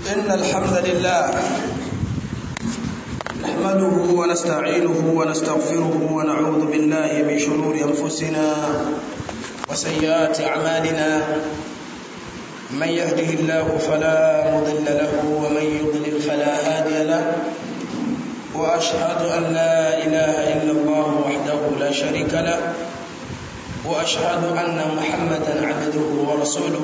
إن الحمد لله نحمده ونستعينه ونستغفره ونعوذ بالله من شرور أنفسنا وسيئات أعمالنا من يهده الله فلا مضل له ومن يضلل فلا هادي له وأشهد أن لا إله إلا الله وحده لا شريك له وأشهد أن محمدا عبده ورسوله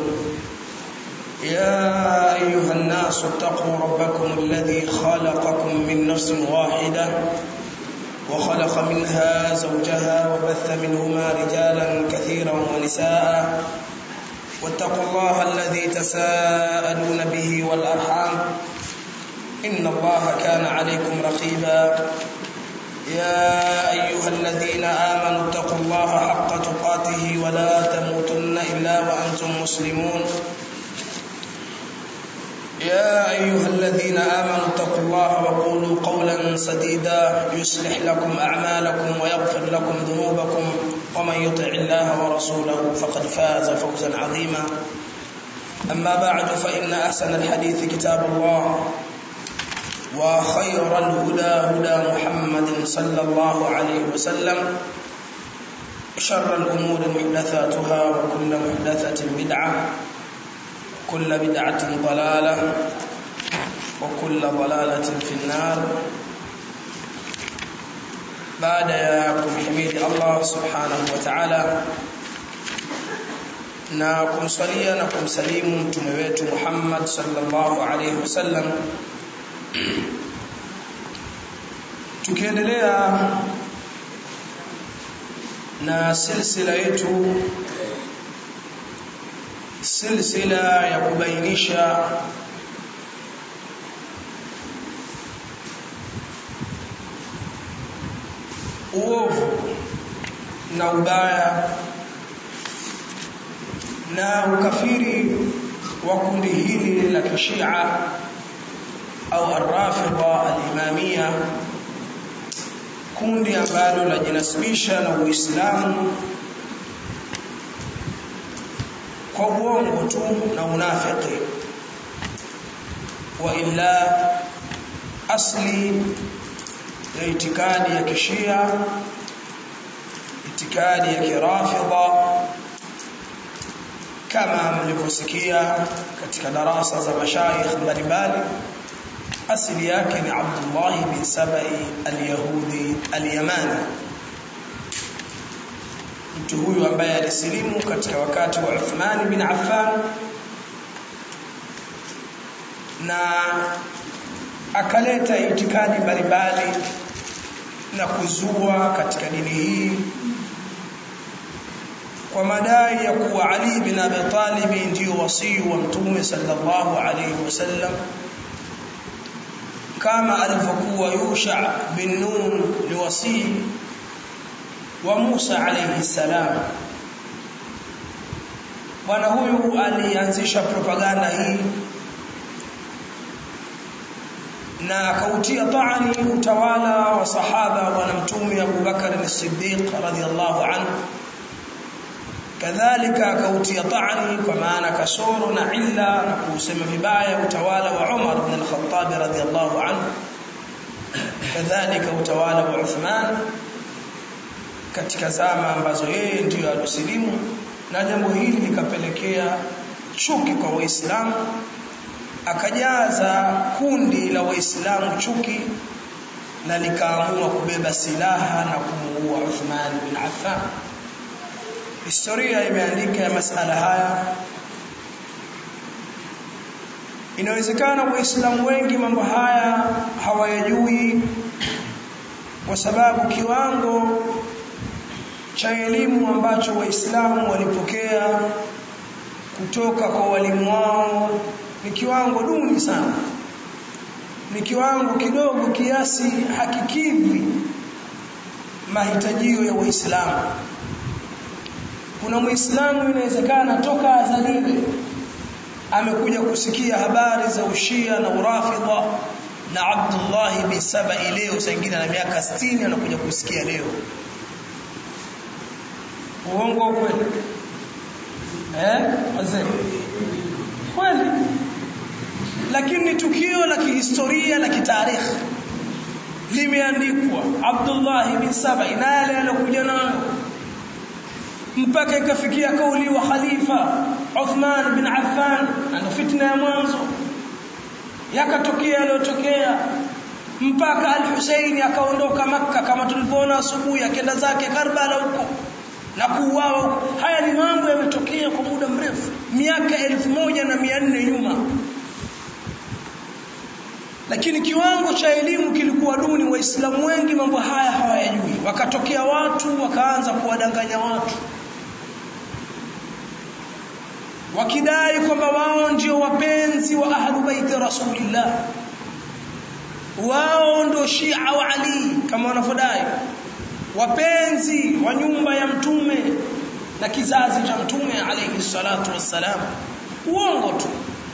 يا أيها الناس اتقوا ربكم الذي خلقكم من نفس واحدة وخلق منها زوجها وبث منهما رجالا كثيرا ونساء واتقوا الله الذي تساءلون به والأرحام إن الله كان عليكم رقيبا يا أيها الذين آمنوا اتقوا الله حق تقاته ولا تموتن إلا وأنتم مسلمون يا أيها الذين آمنوا اتقوا الله وقولوا قولا سديدا يصلح لكم أعمالكم ويغفر لكم ذنوبكم ومن يطع الله ورسوله فقد فاز فوزا عظيما أما بعد فإن أحسن الحديث كتاب الله وخير الهدى هدى محمد صلى الله عليه وسلم شر الأمور محدثاتها وكل محدثة بدعة كل بدعة ضلالة وكل ضلالة في النار بعد ya kumhimidi Allah subhanahu wa ta'ala na kumswalia na kumsalimu mtume wetu Muhammad sallallahu alayhi wasallam tukiendelea na silsila yetu silsila ya kubainisha uovu na ubaya na ukafiri wa kundi hili la kishia au arrafidha alimamia kundi ambalo lajinasibisha na Uislamu kwa uongo tu na unafiki wa illa asli ya itikadi ya kishia itikadi ya kirafidha kama mlivyosikia katika darasa za mashaikh mbalimbali asili yake ni Abdullah bin Sabai al-Yahudi al-Yamani mtu huyu ambaye alisilimu katika wakati wa Uthman bin Affan na akaleta itikadi mbalimbali na kuzua katika dini hii kwa madai ya kuwa Ali bin Abi Talib ndio wasii wa Mtume sallallahu alayhi wasallam kama alivyokuwa Yusha bin Nun ni wasii wa Musa alayhi salam bwana huyu alianzisha propaganda hii na akautia taani utawala wa sahaba bwana mtume Abu Bakar as-Siddiq radhiyallahu anhu kadhalika akautia taani kwa maana kasoro na illa na kusema vibaya utawala wa Umar ibn al-Khattab radhiyallahu anhu kadhalika utawala wa Uthman katika zama ambazo yeye ndiyo alisilimu na jambo hili likapelekea chuki kwa waislamu akajaza kundi la waislamu chuki na likaamua kubeba silaha na kumuua Uthman bin Affan historia imeandika ya masala haya inawezekana waislamu wengi mambo haya hawayajui kwa sababu kiwango cha elimu ambacho waislamu walipokea kutoka kwa walimu wao ni kiwango duni sana ni kiwango kidogo kiasi hakikidhi mahitajio ya waislamu kuna muislamu inawezekana toka azaliwe amekuja kusikia habari za ushia na urafidha na Abdullah bin Sabai leo sangine na miaka 60 anakuja kusikia leo uongo kweli eh wazee kweli lakini ni tukio la kihistoria la kitarikhi limeandikwa Abdullah bin Sabai na yale aliyokuja nayo mpaka ikafikia kauli wa khalifa Uthman bin Affan na fitna ya mwanzo yakatokea yaliyotokea mpaka al-Husaini akaondoka Makka kama tulivyoona asubuhi akaenda zake Karbala huko na kuuawa huko haya ni mambo yametokea kwa muda mrefu miaka elfu moja na mia nne nyuma lakini kiwango cha elimu kilikuwa duni waislamu wengi mambo haya hawayajui wakatokea watu wakaanza kuwadanganya watu wakidai kwamba wao ndio wapenzi wa ahlu baiti rasulillah wao ndio shia wa ali kama wanavyodai wapenzi wa nyumba ya mtume na kizazi cha mtume alayhi salatu wassalam uongo tu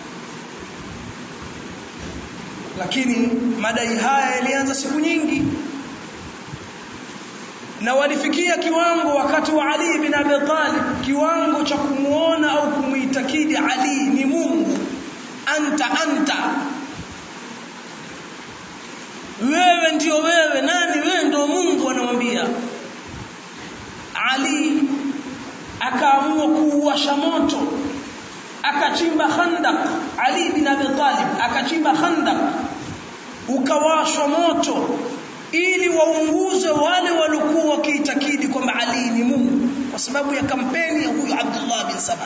lakini madai haya yalianza siku nyingi na walifikia kiwango wakati wa Ali bin Abi Talib kiwango cha kumuona au kumuitakidi Ali ni Mungu anta anta wewe ndio wewe nani wewe ndio Mungu anamwambia Ali akaamua kuuasha moto akachimba khandak Ali bin Abi Talib akachimba khandak ukawashwa moto ili waunguze wale waliokuwa wakiitakidi kwamba Ali ni Mungu kwa sababu ya kampeni ya huyu Abdullah bin Saba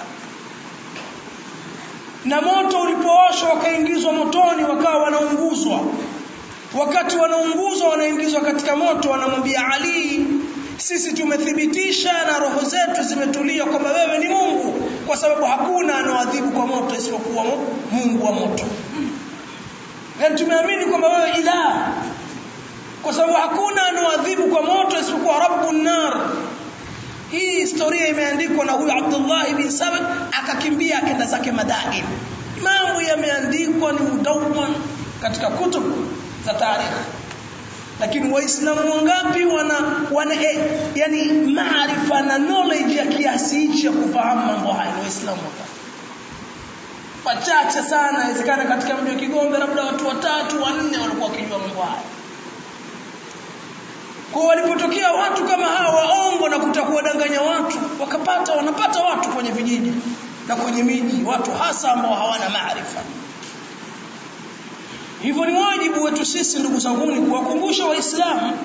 na moto ulipowashwa wakaingizwa motoni wakawa wanaunguzwa wakati wanaunguzwa wanaingizwa katika moto wanamwambia Ali sisi tumethibitisha na roho zetu zimetulia kwamba wewe ni Mungu kwa sababu hakuna anaoadhibu kwa moto isipokuwa Mungu wa moto yani tumeamini kwamba wewe ilah kwa sababu hakuna anaoadhibu kwa moto isipokuwa rabbun nar hii historia imeandikwa na huyu Abdullah bin Sabit akakimbia akaenda zake Madain mambo yameandikwa ni mudawwan katika kutubu za taarikhi lakini waislamu wangapi wana wana eh, yani maarifa na knowledge ya kiasi hichi ya kufahamu mambo haya ni waislamu wangapi wachache sana inawezekana katika mji wa Kigombe labda watu watatu wanne walikuwa wakijua mambo haya kwa walipotokea watu kama hawa waongo na kutakuwa danganya watu wakapata wanapata watu kwenye vijiji na kwenye miji watu hasa ambao hawana maarifa hivyo ni wajibu wetu sisi ndugu zanguni kuwakumbusha waislamu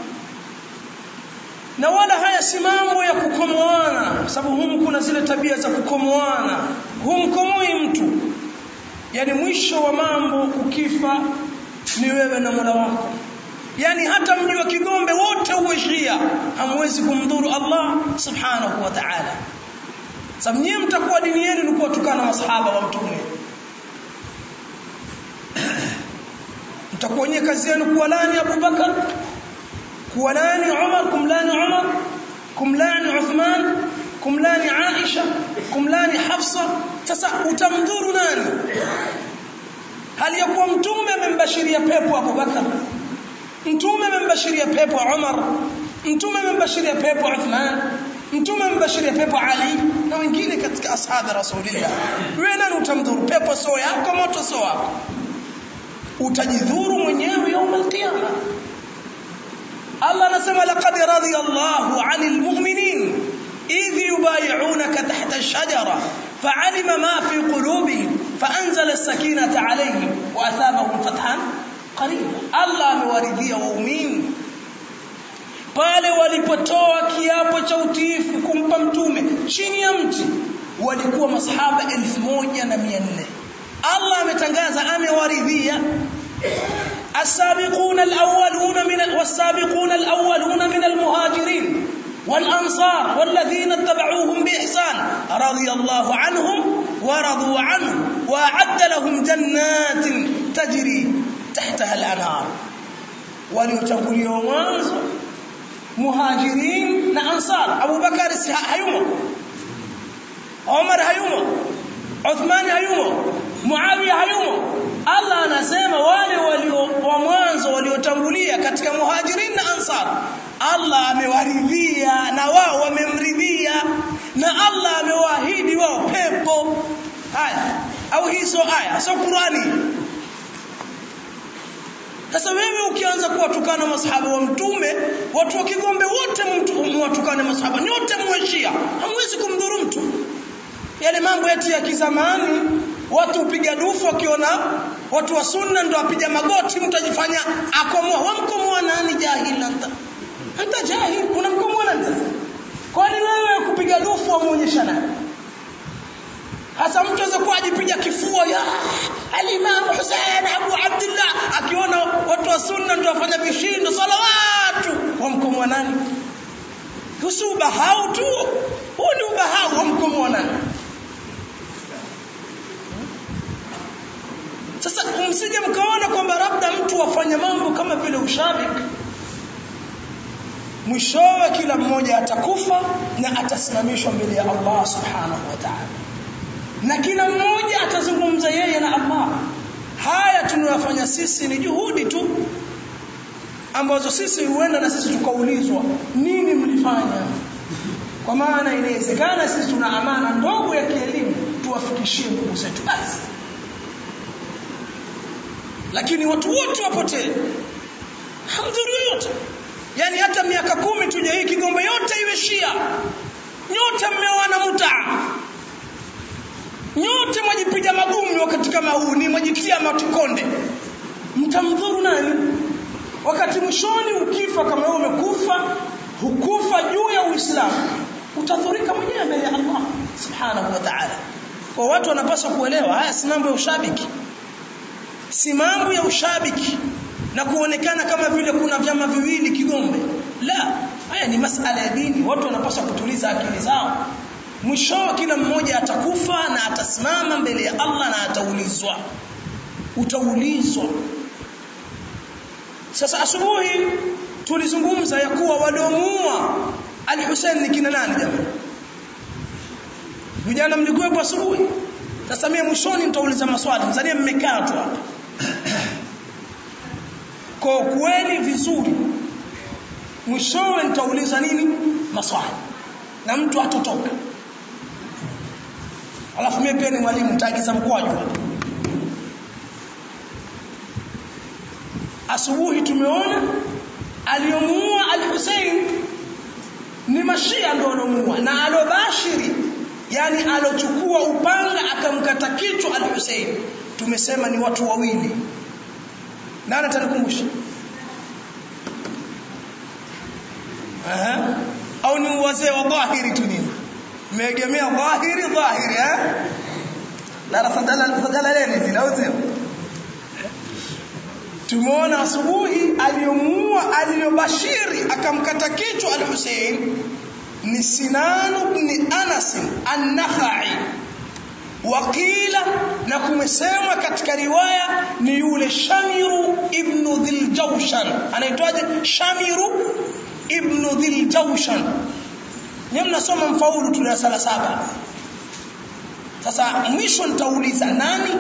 na wala haya si mambo ya kukomoana sababu humu kuna zile tabia za kukomoana humkomoi mtu yani mwisho wa mambo ukifa ni wewe na Mola wako yani hata mji wa Kigombe wote uweshia hamwezi kumdhuru Allah subhanahu wa ta'ala sababu nyinyi mtakuwa dini yenu ni kuwatukana masahaba wa mtume mtakuwa nyinyi kazi yenu kuwalani Abu Bakar kuwalani Umar kumlani Umar kumlani Uthman kumlani Aisha kumlani Hafsa sasa utamdhuru nani hali ya kuwa mtume amembashiria pepo Abu Bakar mtume amembashiria pepo Umar mtume amembashiria pepo Uthman mtume amembashiria pepo Ali na wengine katika ashabi rasulillah wewe nani utamdhuru pepo sio yako moto sio wako utajidhuru mwenyewe يوم القيامه Allah anasema laqad radiyallahu 'anil mu'minin idh yubay'unaka tahta ash-shajara fa'alima ma fi qulubihim fa'anzala as-sakinata 'alayhim wa athabahum fathan qariba Allah amewaridhia waumini pale walipotoa kiapo cha utiifu kumpa mtume chini ya mti walikuwa masahaba 1400 Allah ametangaza amewaridhia السابقون الأولون من والسابقون الأولون من المهاجرين والأنصار والذين اتبعوهم بإحسان رضي الله عنهم ورضوا عنه وأعد لهم جنات تجري تحتها الأنهار وليتقولوا mwanzo muhajirin na ansar Abu Bakar hayumo Umar hayumo Uthman hayumo Muawiya hayumo Allah anasema wale walio wa mwanzo waliotangulia katika muhajirin na ansar Allah amewaridhia na wao wamemridhia na Allah amewaahidi wao pepo haya au hizo aya sio Qurani sasa wewe ukianza kuwatukana masahaba wa mtume watu wa kigombe wote mwatukane masahaba nyote mweshia hamwezi kumdhuru mtu yale mambo yetu ya kizamani watu upiga dufu wakiona watu wa sunna ndio apiga magoti mtu ajifanya akomoa wamkomoa nani jahil anta anta jahil unamkomoa nani kwani wewe kupiga dufu wamuonyesha nani hasa mtu aweza kuwa ajipiga kifua ya al-Imam Hussein Abu Abdullah akiona watu wa sunna ndio wafanya vishindo salawatu wamkomoa nani husu ubahau tu huu ni ubahau wamkomoa nani sasa msije mkaona kwamba labda mtu afanya mambo kama vile ushabiki mwishowe kila mmoja atakufa na atasimamishwa mbele ya Allah subhanahu wa ta'ala na kila mmoja atazungumza yeye na Allah haya tunayofanya sisi ni juhudi tu ambazo sisi huenda na sisi tukaulizwa nini mlifanya kwa maana inawezekana sisi tuna amana ndogo ya kielimu tuwafikishie ndugu zetu basi lakini watu wote wapotee hamdhuru yote yani hata miaka kumi tuje hii kigombe yote iwe shia nyote mmeoana mutaa nyote mwajipiga magumi wakati kama huu ni mwajitia matukonde mtamdhuru nani wakati mwishoni ukifa kama wewe umekufa hukufa juu ya uislamu utadhurika mwenyewe mbele ya Allah subhanahu wa ta'ala kwa watu wanapaswa kuelewa haya si mambo ya ushabiki si mambo ya ushabiki na kuonekana kama vile kuna vyama viwili kigombe la haya ni masala ya dini watu wanapaswa kutuliza akili zao mwishowe kila mmoja atakufa na atasimama mbele ya Allah na ataulizwa utaulizwa sasa asubuhi tulizungumza ya kuwa waliomuua al-Hussein ni kina nani jamani vijana mlikuwepo asubuhi sasa mimi mwishoni nitauliza maswali mzania mmekaa tu hapa kwa kweli vizuri mwishowe nitauliza nini maswali na mtu atotoka alafu mimi pia ni mwalimu nitaagiza mkwaju asubuhi tumeona aliyomuua al-Hussein ni mashia ndio alomuua na alobashiri yani alochukua upanga akamkata kichwa al-Hussein tumesema ni watu wawili nani atanikumbusha aha au ni wazee wa dhahiri tu nini mmeegemea dhahiri dhahiri eh darasa dalaleni zile au sio tumeona asubuhi aliyomuua aliyobashiri akamkata kichwa al-Hussein ni Sinan ibn Anas an-Nakhai wakila na kumesemwa katika riwaya ni yule Shamiru ibn Dhiljawshan anaitwaje Shamiru ibn Dhiljawshan Nyinyi mnasoma mfaulu tu darasa saba. Sasa mwisho nitauliza nani?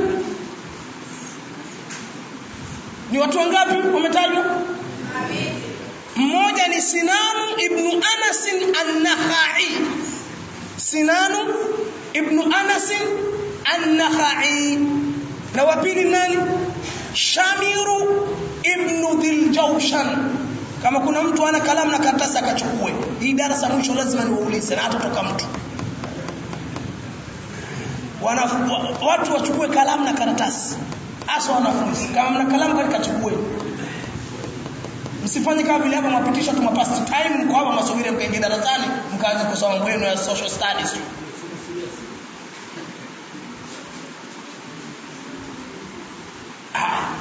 Ni watu wangapi wametajwa? Mmoja ni Sinanu ibn Anas an-Nakhai. Sinanu ibn Anas an-Nakhai. Na wa pili nani? Shamiru ibn Dhiljawshan kama kuna mtu ana kalamu na karatasi akachukue hii darasa mwisho lazima niwaulize na hatotoka mtu Wana, watu wachukue kalamu na karatasi hasa wanafunzi kama mna kalamu katikachukue msifanye kama vile hapa mwapitisha tu mapast time mko hapa masubiri mkaingia darasani mkaanza kusoma mambo yenu ya social studies ah.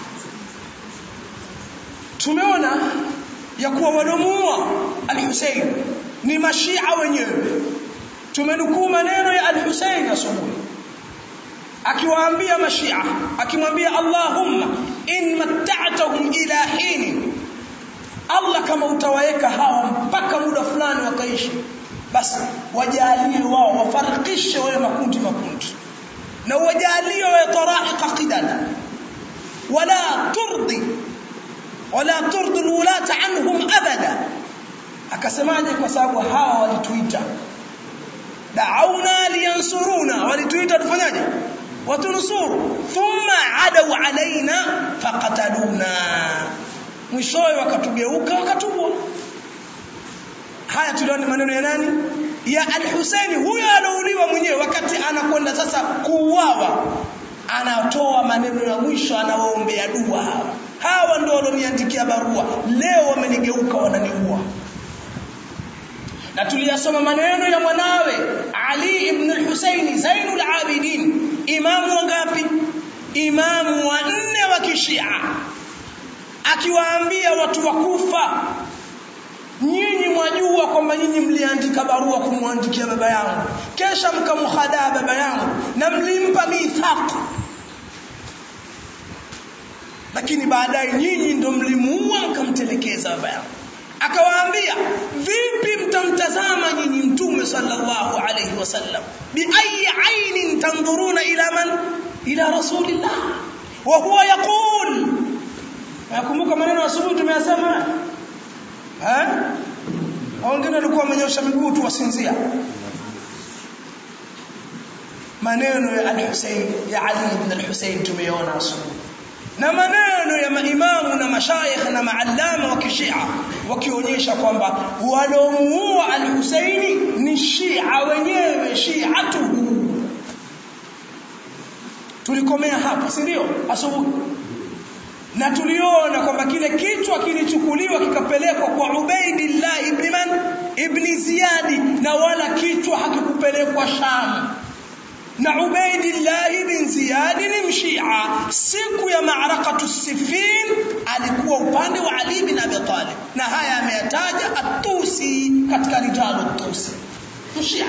tumeona ya kuwa waliomuua al-Hussein ni mashia wenyewe tumenukuu maneno ya al-Hussein asubuhi akiwaambia mashia akimwambia Allahumma in matta'tahum ila hin Allah kama utawaeka hawa mpaka muda fulani wakaishi basi wajalie wao wafarikishe wale makundi makundi na wajalie wa taraiqa qidada wala turdi wala turdi alwulata anhum abada akasemaje kwa sababu hawa walituita da'auna liyansuruna walituita tufanyaje watunusuru thumma adaw alaina faqataluna mwishowe wakatugeuka wakatubwa haya tuliona maneno ya nani ya al-Husaini huyo alouliwa mwenyewe wakati anakwenda sasa kuuawa anatoa maneno ya mwisho anawaombea dua hawa hawa ndio walioniandikia barua leo wamenigeuka wananiua na tuliyasoma maneno ya mwanawe Ali ibn al-Husaini Zainul Abidin imamu wangapi imamu wa nne wa kishia akiwaambia watu wa Kufa nyinyi mwajua kwamba nyinyi mliandika barua kumwandikia baba yangu kesha mkamhadaa baba yangu na mlimpa mithaq lakini baadaye nyinyi ndo mlimuua mkamtelekeza baba yangu akawaambia vipi mtamtazama nyinyi mtume sallallahu alayhi wasallam bi ayi ainin tanduruna ila man ila rasulillah wa huwa yaqul nakumbuka maneno asubuhi tumeyasema eh wengine walikuwa wamenyosha miguu tu wasinzia maneno ya al-Husayn ya Ali ibn al-Husayn tumeona asubuhi na maneno ya maimamu na mashayikh na maallama wa kishia wakionyesha kwamba walomuua al-Husaini ni Shia wenyewe Shiatuhu tulikomea hapa si ndio asubuhi na tuliona kwamba kile kichwa kilichukuliwa kikapelekwa kwa Ubaidillah ibn man ibn Ziyadi na wala kichwa hakikupelekwa Sham na Ubaidillah ibn Ziyad ni mshia siku ya maarakatu Siffin alikuwa upande wa Ali bin Abi Talib na haya ameyataja At-Tusi katika rijalu At-Tusi mshia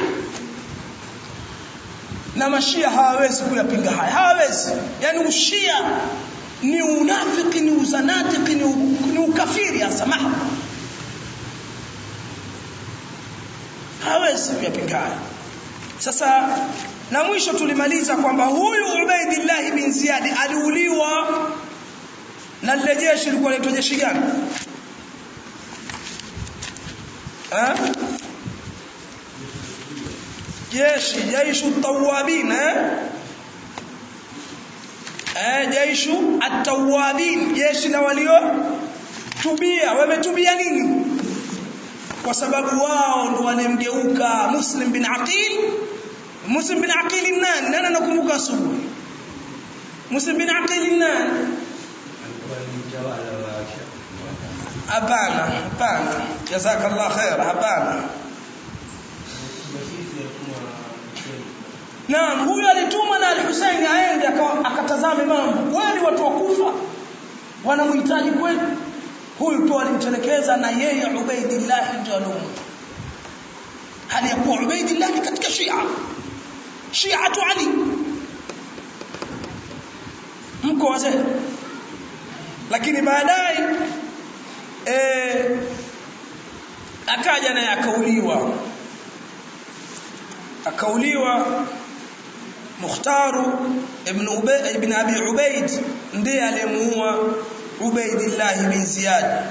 na mashia hawawezi kuyapinga haya hawawezi yani ushia ni unafiki ni uzanatiki ni, ni ukafiri hasa mahaba hawezi kuyapinga haya sasa na mwisho tulimaliza kwamba huyu Ubaidillah bin Ziyad aliuliwa na lile jeshi lilikuwa linaitwa jeshi gani? Eh? Jeshi jaishu tawabin eh? Eh, jaishu at-tawabin jeshi la walio tubia wametubia nini? Kwa sababu wao ndo walimgeuka Muslim bin Aqil Muslim bin Aqil nani? Nani anakumbuka asubuhi? Muslim bin Aqil nani? Hapana, hapana. Jazakallah khair, hapana. Naam, huyu alitumwa na Al-Hussein aende akatazame mambo. Kweli watu wakufa wanamhitaji kweli? Huyu tu alimtelekeza na yeye Ubaidillah ndio alimu. Hali ya kuwa Ubaidillah ni katika Shia. Shiatu Ali. Mko wazee. Lakini baadaye eh akaja naye akauliwa. Akauliwa Mukhtaru ibn Ubay ibn Abi Ubaid ndiye aliyemuua Ubaidillah bin Ziyad.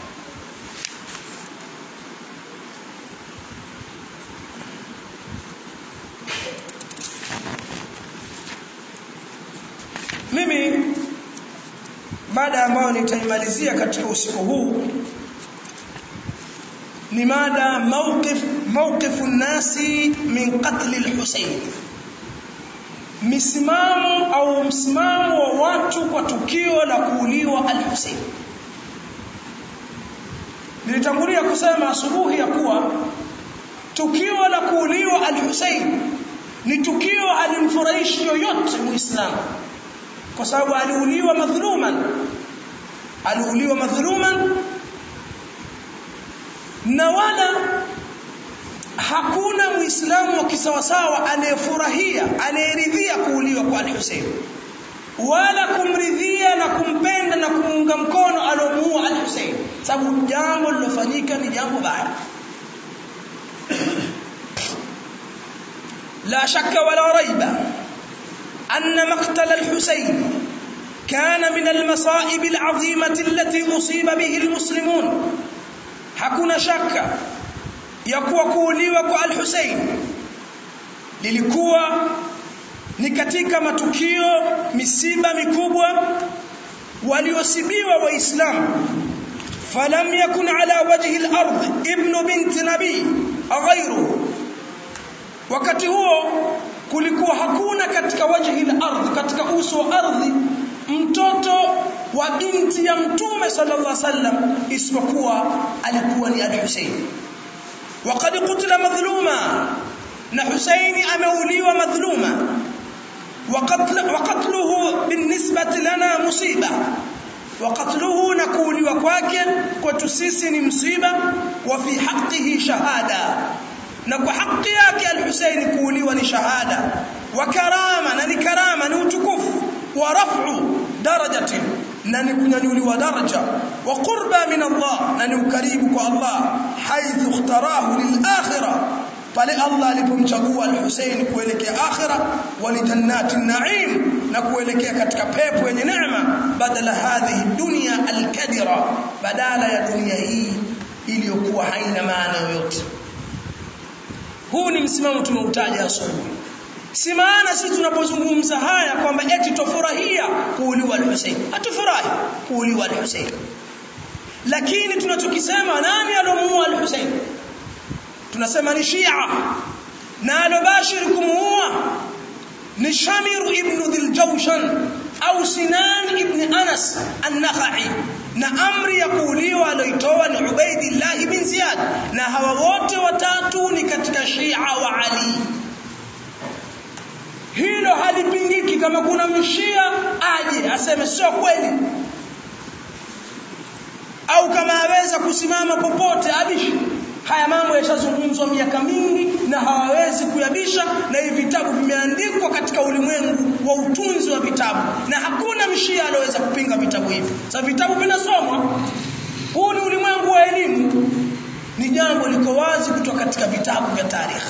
mimi mada ambayo nitaimalizia katika usiku huu ni mada mawqif mawqifu nasi min qatl al-Husayn misimamo au msimamo wa watu kwa tukio la kuuliwa al-Husayn nilitangulia kusema asubuhi ya kuwa tukio la kuuliwa al-Husayn ni tukio alimfurahishi yoyote muislamu kwa sababu aliuliwa madhuluman aliuliwa madhuluman na wala hakuna muislamu wa kisawasawa anayefurahia anayeridhia kuuliwa kwa al-Hussein wala kumridhia na kumpenda na kumuunga mkono alomuua al-Hussein sababu jambo lilofanyika ni jambo baya la shakka wala raiba أن مقتل الحسين كان من المصائب العظيمة التي أصيب به المسلمون hakuna shaka ya kuwa kuuliwa kwa al-Hussein lilikuwa ni katika matukio misiba mikubwa waliosibiwa waislamu falam yakun ala wajhi al-ard ibnu binti nabii ghayruhu wakati huo kulikuwa hakuna katika wajhi al-ardh katika uso wa ardhi mtoto wa binti ya mtume sallallahu alaihi wasallam isipokuwa alikuwa ni al-Husayn وقد قتل مظلوما na Husaini ameuliwa madhluma وقتل وقتله بالنسبة لنا مصيبة وقتله نقولوا kwake kwetu sisi ni msiba wa fi haqqihi shahada na kwa haki yake al-Husayn kuuliwa ni shahada wa karama na ni karama ni utukufu wa raf'u darajati na ni kunyanyuliwa daraja wa qurba min Allah na ni ukaribu kwa Allah haithu ikhtarahu lil akhirah pale Allah alipomchagua al-Husayn kuelekea akhira wa jannati naim na kuelekea katika pepo yenye neema badala hadhihi dunya al-kadira badala ya dunia hii iliyokuwa haina maana yoyote huu ni msimamo tumeutaja asubuhi si maana sisi tunapozungumza haya kwamba eti tofurahia kuuliwa al-Husayn hatufurahi kuuliwa al-Husayn lakini tunachokisema nani alomuua al-Husayn tunasema ni Shia na alobashir kumuua ni Shamir ibn Dhiljawshan au Sinan ibn Anas an-Nakhai na amri ya kuuliwa alioitoa ni Ubaidillah bin Ziyad na hawa wote watatu ni katika Shia wa Ali hilo halipingiki kama kuna mshia aje aseme sio kweli au kama aweza kusimama popote abishi haya mambo yashazungumzwa miaka mingi na hawawezi kuyabisha na hivi vitabu vimeandikwa katika ulimwengu wa utunzi wa vitabu na hakuna mshia aliyeweza kupinga vitabu hivi sasa vitabu vinasomwa huu ni ulimwengu wa elimu ni jambo liko wazi kutoka katika vitabu vya tarehe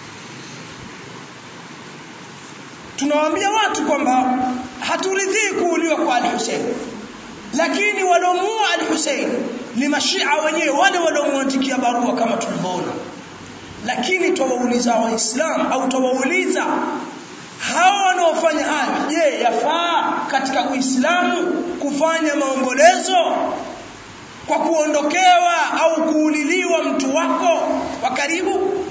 tunawaambia watu kwamba haturidhii kuuliwa kwa al-Hussein lakini waliomuua al-Hussein ni mashia wenyewe wale waliomwandikia barua kama tulivyoona lakini twawauliza waislamu au twawauliza hawa wanaofanya haya je yafaa katika uislamu kufanya maombolezo kwa kuondokewa au kuuliliwa mtu wako wa karibu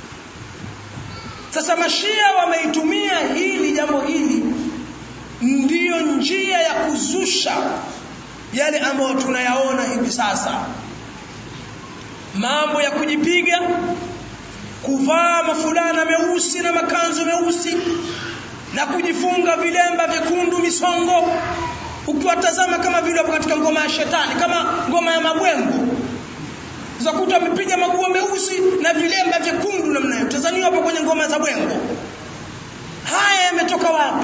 sasa mashia wameitumia hili jambo hili ndiyo njia ya kuzusha yale ambayo tunayaona hivi sasa mambo ya kujipiga kuvaa mafulana meusi na makanzu meusi na kujifunga vilemba vyekundu misongo ukiwatazama kama vile hapo katika ngoma ya shetani kama ngoma ya mabwengo zakuta wamepiga maguo meusi na vilemba vyekundu namna hiyo tazaniwa hapo kwenye ngoma za bwengo haya yametoka wapi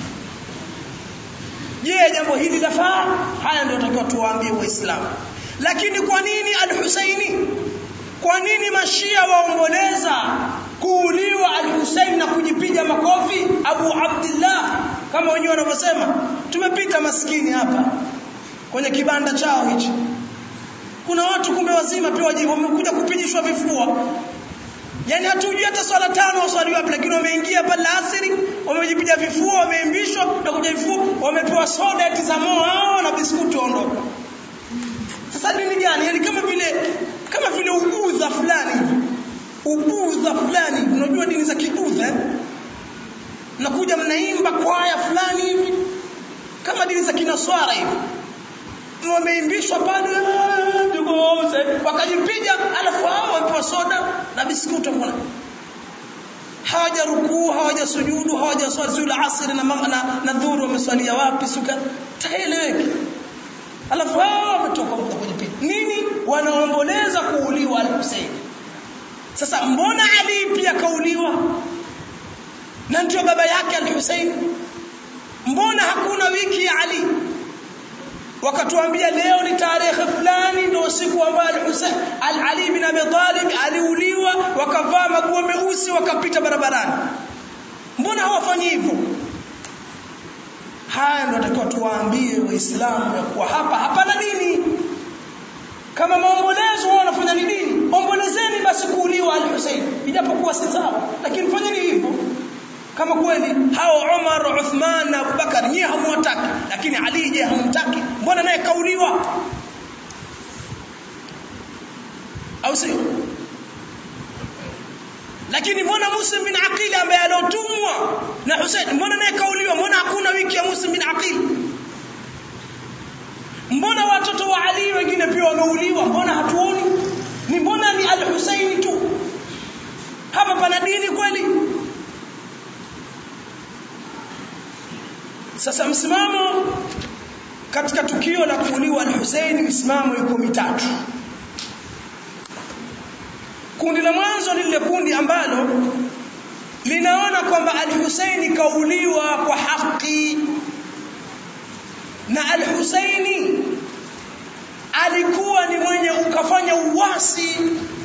je jambo hili lafaa haya ndio tutakiwa tuwaambie waislamu lakini kwa nini al-Husaini kwa nini mashia waomboleza kuuliwa al-Husaini na kujipiga makofi Abu Abdullah kama wenyewe wanavyosema tumepita maskini hapa kwenye kibanda chao hichi kuna watu kumbe wazima pia wajibu wamekuja kupijishwa vifua yani hatujui hata swala tano waswali wapi lakini wameingia pale asiri wamejipiga vifua wameimbishwa na kuja vifua wamepewa soda eti za moa na biskuti waondoka sasa nini gani yani kama vile kama vile ubudha fulani ubudha fulani unajua dini za kibudha eh? nakuja mnaimba kwaya fulani hivi kama dini za kinaswara hivi wameimbishwa pale wakajipiga alafu hao wapewa soda na biskuti mbona hawaja rukuu hawaja sujudu hawaja swali zul asr na na, na dhuru wameswalia wapi suka taeleweki alafu hao wametoka kujipiga nini wanaomboleza kuuliwa al-Husayn sasa mbona Ali pia kauliwa na ndio baba yake al-Husayn mbona hakuna wiki ya Ali wakatuambia leo ni tarehe fulani ndio siku ambayo al-Husayn al-Ali bin Abi Talib aliuliwa wakavaa maguo meusi wakapita barabarani mbona hawafanyi hivyo haya ndio atakiwa tuwaambie waislamu ya kuwa hapa hapana dini kama maombolezo wao wanafanya ni dini ombolezeni basi kuuliwa al-Husayn ijapokuwa si sawa lakini fanyeni hivyo kama kweli hao Umar, Uthman na Abubakar nyie hamwataki lakini Ali je hamtaki mbona naye kauliwa au sio lakini mbona Muslim bin Aqil ambaye alotumwa na Hussein mbona naye kauliwa mbona hakuna wiki ya Muslim bin Aqil mbona watoto wa Ali wengine pia wameuliwa mbona hatuoni ni mbona ni al-Husaini tu hapa pana dini kweli sasa msimamo katika tukio la kuuliwa al-Husaini msimamo yuko mitatu kundi la mwanzo ni lile kundi ambalo linaona kwamba al-Husaini kauliwa kwa haki na al-Husaini alikuwa ni mwenye ukafanya uwasi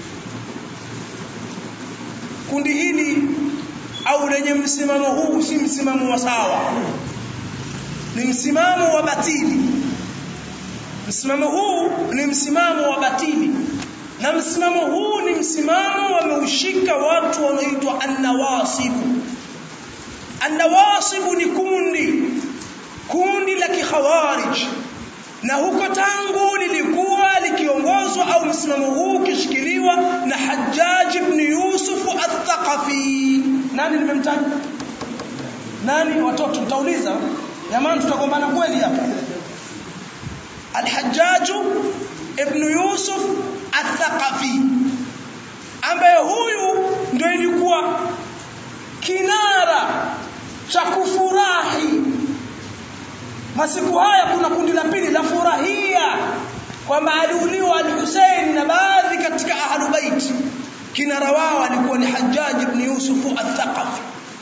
kundi hili au lenye msimamo huu si msimamo wa sawa ni msimamo wa batili msimamo huu ni msimamo wa batili na msimamo huu ni msimamo wameushika watu wanaoitwa annawasibu annawasibu ni kundi kundi la kikhawarij na huko tangu lilikuwa likiongozwa au msimamo huu ukishikiliwa na Hajjaj ibn Yusuf al-Thaqafi nani nimemtaja nani watoto mtauliza jamani tutagombana kweli hapa al-Hajjaj ibn Yusuf al-Thaqafi ambaye huyu ndio ilikuwa kinara cha kufurahi masiku haya kuna kundi la pili la furahia kwamba aliuliwa al-Hussein na baadhi katika ahlul bait kinara wao alikuwa ni Hajjaj ibn Yusuf al-Thaqafi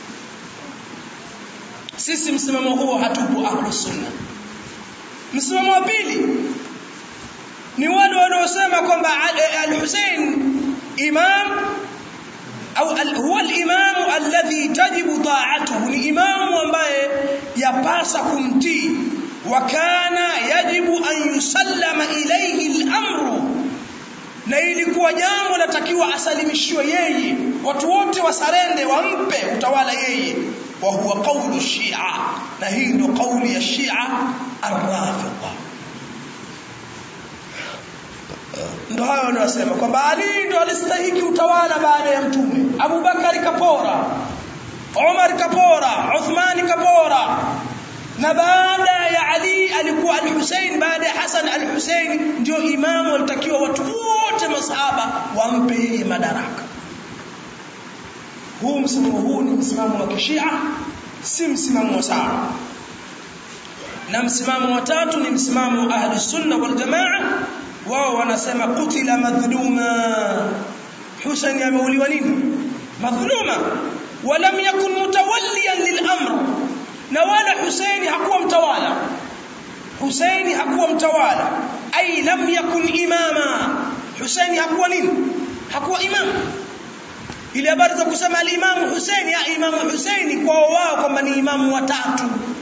sisi msimamo huo hatupo ahlus sunna msimamo wa pili ni wale wanaosema kwamba al-Hussein imam au huwa al-imam alladhi tajibu ta'atuhu ni imamu ambaye yapasa kumtii wa kana yajibu an yusallama ilayhi al-amru na ilikuwa jambo latakiwa asalimishiwe yeye watu wote wasarende wampe utawala yeye wa huwa qawlu shia na hii ndio kauli ya shia ar-rafidha ndo hayo wanasema kwamba Ali ndo alistahiki utawala baada ya mtume Abu Bakari kapora Umar kapora Uthman kapora na baada ya Ali alikuwa al-Hussein baada ya Hassan al-Hussein ndio imamu alitakiwa watu wote masahaba wampe yeye madaraka huu msimamo huu ni msimamo wa kishia si msimamo wa sawa na msimamo wa tatu ni msimamo wa ahli sunna wal jamaa wao wanasema kutila madhluma Hussein ameuliwa nini madhluma walam yakun mutawalliyan lil-amr na wala Hussein hakuwa mtawala Hussein hakuwa mtawala ay lam yakun imama Hussein hakuwa nini hakuwa imam ile habari za kusema al-Imam Hussein ya Imam Hussein kwa wao kwamba ni imamu watatu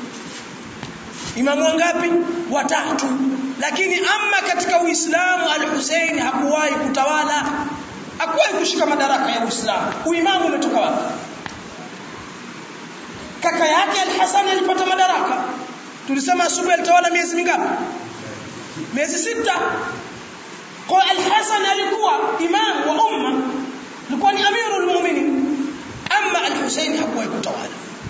imamu wangapi watatu lakini ama katika Uislamu al-Hussein hakuwahi kutawala hakuwahi kushika madaraka ya Uislamu uimamu umetoka wapi kaka yake al-Hasan alipata madaraka tulisema asubuhi alitawala miezi mingapi miezi sita kwa al-Hasan alikuwa imam wa umma alikuwa ni amirul mu'minin ama al-Hussein hakuwahi kutawala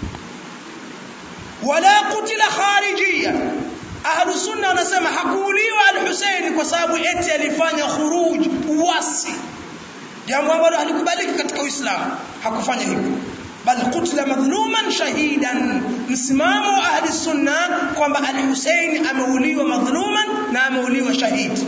wala kutila kharijia ahlu sunna wanasema hakuuliwa al-Hussein kwa sababu eti alifanya khuruj uasi jambo ambalo halikubaliki katika Uislamu hakufanya hivyo bal kutila madhluman shahidan msimamo wa ahli sunna kwamba al-Hussein ameuliwa madhluman na ameuliwa shahidi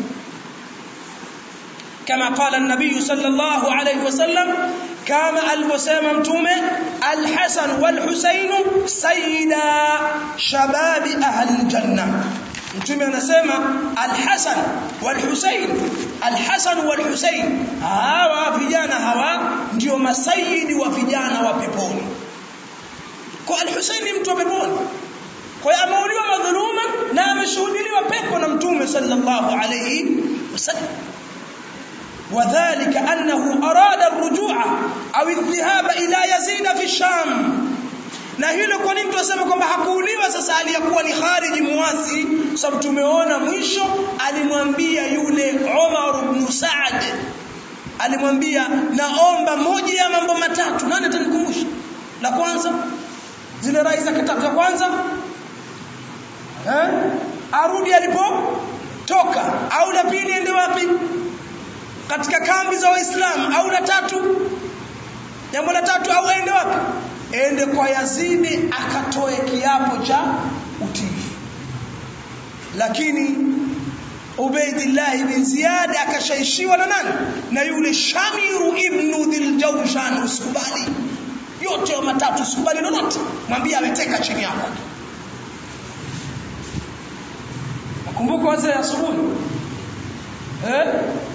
كما قال النبي صلى الله عليه وسلم كما الوسام متومه الحسن والحسين سيدا شباب أهل الجنة mtume anasema alhasan walhusain alhasan walhusain hawa vijana hawa ndio masayidi wa vijana wa peponi kwa alhusain ni mtu wa peponi kwa hiyo ameuliwa madhuluma na ameshuhudiliwa pepo na mtume sallallahu alayhi wasallam وذلك أنه أراد الرجوع أو الذهاب إلى يزيد في الشام na hilo kwa nini tunasema kwamba hakuuliwa sasa aliyakuwa ni khariji muasi sababu tumeona mwisho alimwambia yule Umar ibn Saad alimwambia naomba moja ya mambo matatu nani atanikumbusha la kwanza zile rai za kitabu cha kwanza eh arudi alipotoka au la pili ende wapi katika kambi za waislamu au la tatu jambo la tatu au ende wapi ende kwa Yazidi akatoe kiapo cha utii lakini Ubaidillah bin Ziyad akashaishiwa na nani na yule Shamiru ibn Dhiljawshan usikubali yote matatu usikubali lolote mwambie ameteka chini yako nakumbuka wazee asubuhi eh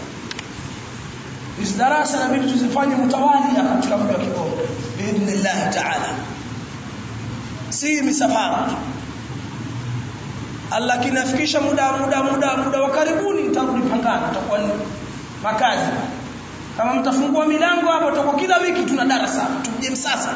hizi darasa inabidi tuzifanye mtawalia katika mji wa Kigoma biidhnillah taala si misafara Allah kinafikisha muda muda muda muda wa karibuni nitarudi Pangani tutakuwa ni makazi kama mtafungua milango hapo tutakuwa kila wiki tuna darasa tuje msasa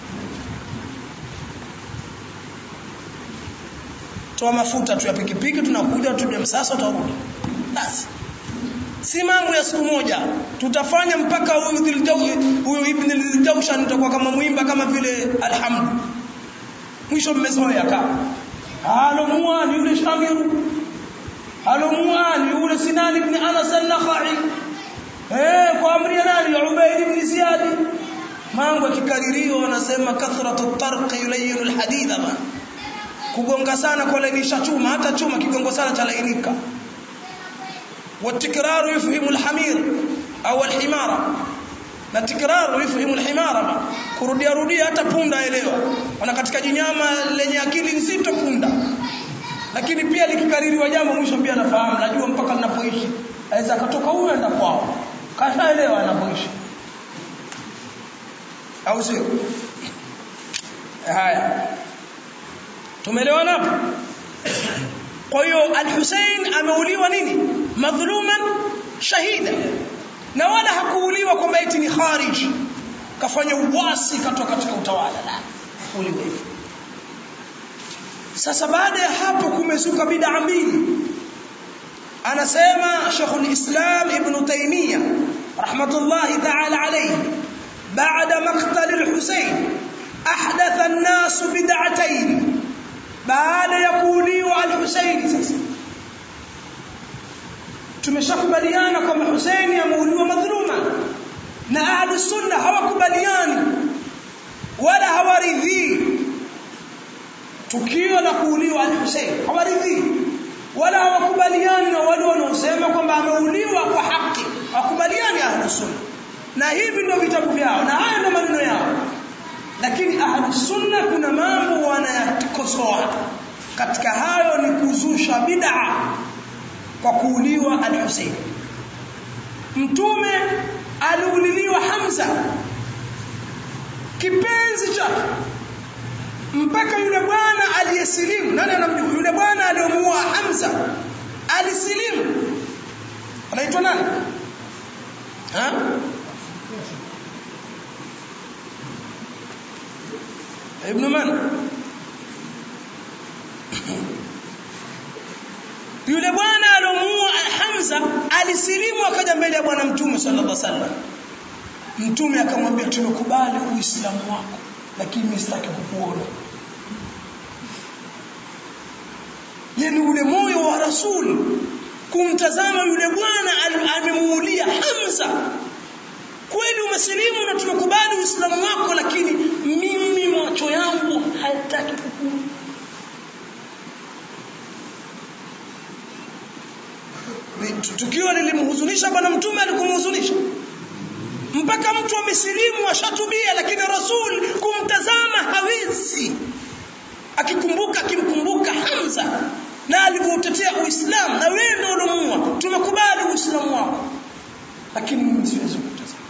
toa mafuta tu ya pikipiki tunakuja tuje msasa utarudi basi si mambo ya siku moja tutafanya mpaka huyo ibn al-Jawshan utakuwa kama muimba kama vile alhamdu mwisho mmezoea kama alomua ni yule Shamiru alomua ni yule Sinan ibn Anas al-Nakhai eh kwa amri ya nani Ubayd ibn Ziyad mambo yakikaririwa wanasema kathratu tarq yulayinu al-hadida ba kugonga sana kwa lainisha chuma hata chuma kigongo sana cha lainika والتكرار يفهم الحمير au الحمار na tikraru yufhimu alhimara kurudia rudia hata punda elewa wana katika jinyama lenye akili nzito punda lakini pia likikaririwa jambo mwisho pia nafahamu najua mpaka ninapoishi aweza akatoka huyo aenda kwao kashaelewa anapoishi au sio haya tumeelewana hapo kwa hiyo al-Hussein ameuliwa nini madhuluman shahida na wala hakuuliwa kwamba eti ni kharij kafanya uwasi katoka katika utawala la uliwa hivyo sasa baada ya hapo kumezuka bid'a mbili anasema Sheikh al-Islam Ibn Taymiyyah rahmatullahi ta'ala alayhi بعد مقتل الحسين أحدث الناس بدعتين بعد يقولي الحسين sasa tumeshakubaliana kwamba Husaini ameuliwa madhuluma na ahli sunna hawakubaliani wala hawaridhii tukio la kuuliwa al-Husain hawaridhii wala hawakubaliani na wale wanaosema kwamba ameuliwa kwa haki hawakubaliani ahli sunna na hivi ndio vitabu vyao na haya ndio maneno yao lakini ahli sunna kuna mambo wanayakosoa katika hayo ni kuzusha bid'a kwa kuuliwa al-Husayn mtume aliuliliwa Hamza kipenzi chake mpaka yule bwana aliyesilimu nani anamjua yule bwana aliyomuua Hamza alisilimu anaitwa nani ha ibn man yule bwana alomuua Hamza alisilimu akaja mbele ya bwana mtume sallallahu alaihi wasallam mtume akamwambia tumekubali uislamu wako lakini mimi sitaki kukuona yani ule moyo wa rasul kumtazama yule bwana amemuulia Hamza kweli umesilimu na tumekubali uislamu wako lakini mimi macho yangu hayataki kukuona tukio lilimhuzunisha bwana mtume alikumhuzunisha mpaka mtu amesilimu ashatubia lakini rasul kumtazama hawezi akikumbuka akimkumbuka Hamza na alivyotetea Uislamu na wewe ndio ulomuua tumekubali Uislamu wako lakini mimi siwezi kutazama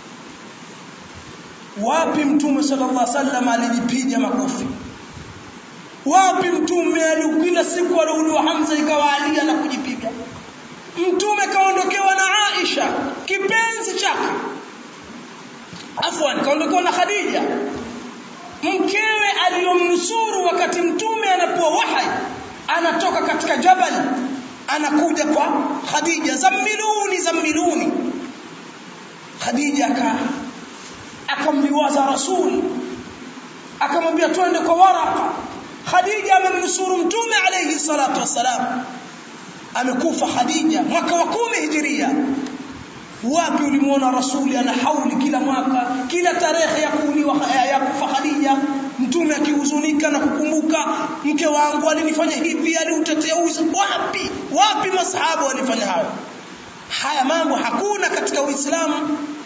wapi mtume sallallahu alaihi wasallam alijipiga makofi wapi mtume alikila siku aliuliwa Hamza ikawa alia na kujipiga mtume kaondokewa na Aisha kipenzi chake afwan kaondokewa na Khadija mkewe aliyomnusuru wakati mtume anapoa wahai anatoka katika jabal anakuja kwa Khadija zammiluni zammiluni Khadija aka akamliwaza Rasul akamwambia twende kwa Waraka Khadija amemnusuru mtume alayhi salatu wasalam amekufa Khadija mwaka wa kumi hijiria wapi ulimuona rasuli ana hauli kila mwaka kila tarehe ya kuuliwa ya kufa Khadija mtume akihuzunika na kukumbuka mke wangu alinifanya hivi aliutetea uzi wapi wapi masahaba walifanya hayo haya mambo hakuna katika Uislamu